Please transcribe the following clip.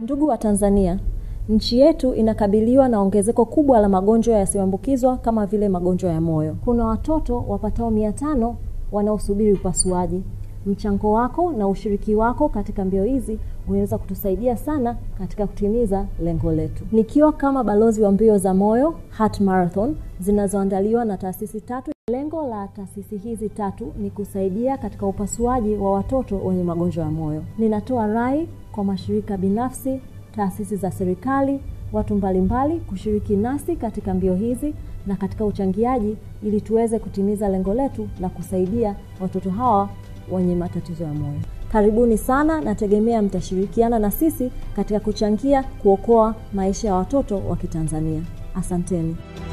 Ndugu wa Tanzania, nchi yetu inakabiliwa na ongezeko kubwa la magonjwa yasiyoambukizwa kama vile magonjwa ya moyo. Kuna watoto wapatao mia tano wanaosubiri upasuaji. Mchango wako na ushiriki wako katika mbio hizi unaweza kutusaidia sana katika kutimiza lengo letu. Nikiwa kama balozi wa mbio za moyo Heart Marathon zinazoandaliwa na taasisi tatu. Lengo la taasisi hizi tatu ni kusaidia katika upasuaji wa watoto wenye magonjwa ya moyo. Ninatoa rai kwa mashirika binafsi, taasisi za serikali, watu mbalimbali kushiriki nasi katika mbio hizi na katika uchangiaji ili tuweze kutimiza lengo letu la kusaidia watoto hawa wenye matatizo ya moyo. Karibuni sana, nategemea mtashirikiana na sisi katika kuchangia kuokoa maisha ya watoto wa Kitanzania. Asanteni.